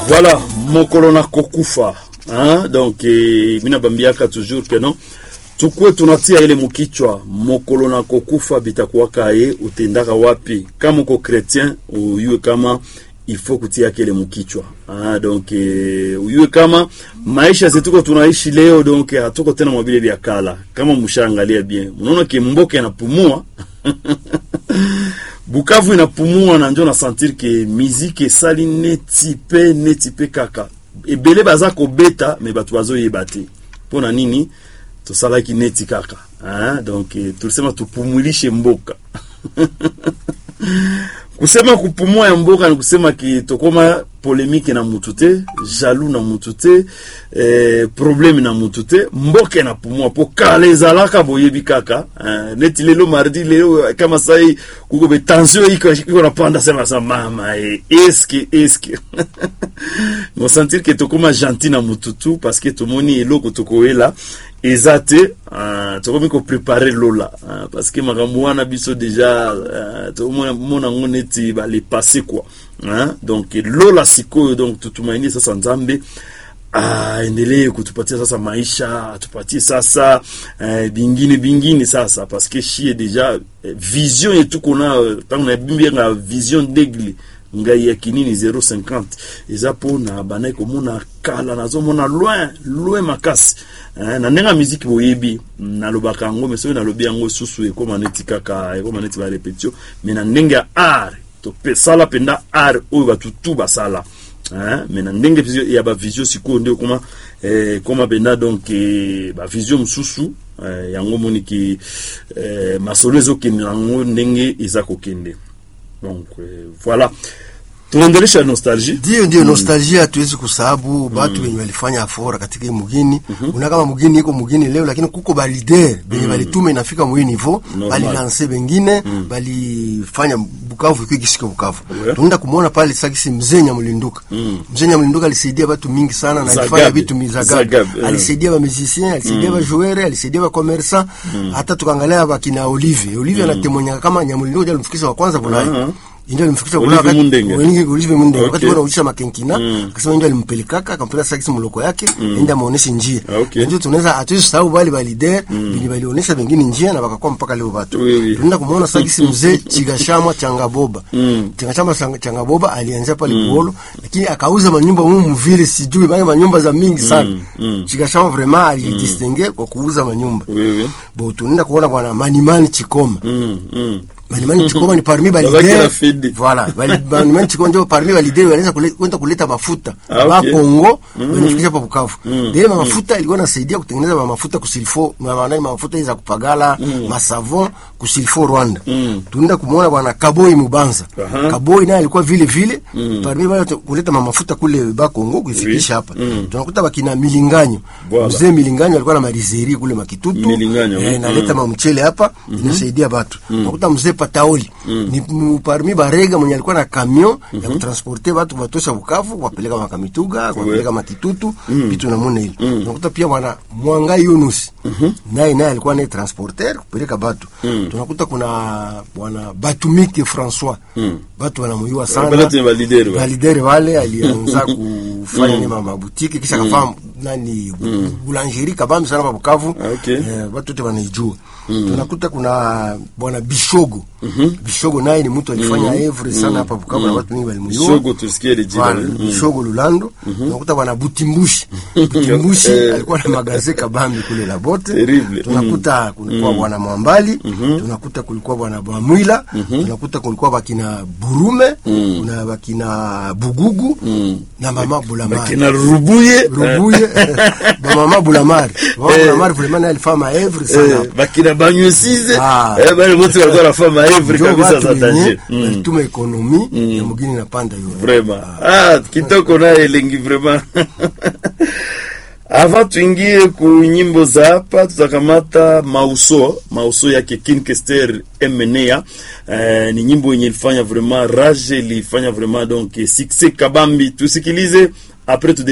Voilà, mokolo na kokufa hein? Donc eh, mina bambiaka toujours que non tukue tunatia ile mukichwa mokolo na kokufa bitakuwaka ye utendaka wapi kama uko chrétien uyue kama il faut kutia kile mukichwa ah, donc eh, uyue kama maisha zetuko tunaishi leo donc hatuko tena mabile vya kala kama mshaangalia bien unaona kimboke anapumua Bukavu inapumua na njo na sentir ke miziki esali neti pe neti pe kaka ebele baza kobeta me bato bazoyeba te mpona nini tosalaki neti kaka hein? donc eh, tulisema tupumulishe mboka kusema kupumua ya mboka ni kusema ki tokoma polemike na mutu te jalu na mutu te eh, probleme na mutu te mboka enapumua po kala ezalaka boyebi kaka eh, neti lelo mardi lelo kama sai kuko be tension iko iko napanda sema sa mama eh, eske eske nosentir ke tokoma gentil na mutu tu parce que tomoni eloko tokoyela eza te uh, tokomi koprepare lola uh, parce que makambo wana biso deja uh, tokomona yango neti balepase quoi uh, donc lola sikoyo donc tutumaini sasa nzambe aendelee uh, kutupatia sasa maisha atupatie sasa uh, bingine bingine sasa parce que shie deja uh, vision yetu kona ntango nabimbianga vision d'aigle ngai ya kinini 050 eza mpona bandaki komona kala nazomona loin loin makasi eh, na ndenge ya miziki boyebi nalobaka yango me soki nalobi yango susu ekoma neti kaka ekoma neti barepetio me na ndenge ya art tosala mpenza art oyo bato tu basala eh, me na ndenge ya bavision sikoyo nde ekoma eh, ekoma mpenza donc eh, bavision mosusu eh, yango moniki eh, masolo ezokende yango ndenge eza kokende donc euh, voilà tunaendelesha nostalgie ndio ndio nostalgia hatuwezi kusahabu batu wenye walifanya afora katika hii mugini una kama mugini iko mugini leo lakini kuko balider benye balituma inafika mwi niveau balilanse bengine balifanya Bukavu iko kisiko Bukavu Ouais. tunaenda kumuona pale sakisi mzee Nyamulinduka mzee Nyamulinduka alisaidia batu mingi sana na alifanya Zagabe. vitu mizagabe Zagabe, eh. alisaidia ba musicien alisaidia ba joueur alisaidia ba commerçant hata tukaangalia bakina Olivier Olivier anatemonyaka kama Nyamulinduka ndiye alimfikisha wa kwanza Bulaya Aha. ndio alimfikisha Olivier Bulaya wakati- Mundenge. Olivier Olivier Mundenge wakati Okay. wanaulisha makenkina akasema ndio alimpelekaka akampeleka sakisi muloko yake ende amuoneshe njia Ah, okay. ndio tunaweza hatuwezi sahau bali bali der bili balionyesha wengine njia na wakakuwa mpaka leo watu Oui, oui. tunaenda kumuona sakisi mzee Chigashamwa Changaboba Chigashamwa Chang- Changaboba alianzia pale Buholo lakini akauza manyumba humu mvile sijui bali manyumba za mingi sana Chigashamwa vraiment alijistingue kwa kuuza manyumba oui, oui. bo tunaenda kuona bwana Manimani Chikoma Mm, mm. Manimani Chikoma ni parmi ba Babaki leader. na Fidi. Voilà, bali Manimani Chikoma ndio parmi ba leader walianza kule- kwenda kuleta mafuta Ah, ba okay. Kongo wanafikisha hapa Bukavu. Ndio mm. mafuta ilikuwa inasaidia kutengeneza ma mafuta kusilfo, na maana mafuta hizo za kupagala, masavon kusilfo Rwanda. Tunaenda kumuona bwana Kaboi Mubanza. Aha. Kaboi naye alikuwa vile vile parmi wale watu kuleta ma mafuta kule ba Kongo kuifikisha hapa. Tunakuta bakina Milinganyo. Voilà. Mzee Milinganyo alikuwa na marizeri kule Makitutu. Milinganyo, Eh, mm. naleta mamchele hapa inasaidia batu nakuta mzee Pataoli ni mu- parmi barega mwenye alikuwa na kamion ya kutransporte batu batosha Bukavu wapeleka makamituga wapeleka makitutu vitu namuna ile nakuta pia bwana Mwanga Yunus naye naye alikuwa naye transporter kupeleka batu tunakuta kuna bwana Batumike François batu wanamuyua sana Bala tena balideri wale. validere wale alianza kufanya mm. mabutiki kisha kafanya nani boulangerie kabambi sana pa Bukavu Ah, okay. eh, watu wote wanaijua tunakuta kuna bwana Bishogo Bishogo naye ni mtu alifanya evre sana hapa Bukavu na watu wengi walimjua Bishogo tusikie ile jina. Voilà, Mm. Bishogo Lulando tunakuta bwana Butimbushi Butimbushi Eh. alikuwa na magaze kabambi kule la bote Terrible. tunakuta kulikuwa bwana Mwambali tunakuta kulikuwa bwana Bwamwila tunakuta kulikuwa bakina Burume kuna bakina Bugugu na mama Bulamari Kina Rubuye. Rubuye ba mama Bulamari mama Bulamari vraiment naye alifanya maevre sana Eh, bakina banywe size Ah. eh, bale wote walikuwa nafanya maevre Ndio kabisa watu za wenye tajiri Mm. walituma ekonomi ya mugini na panda hiyo vraiment ah, kitoko naye elengi vraiment avant tuingie ku nyimbo za hapa tutakamata mauso mauso yake kinkester emenea eh, ni nyimbo yenye ilifanya vraiment rage ilifanya vraiment donc succès kabambi tusikilize après tu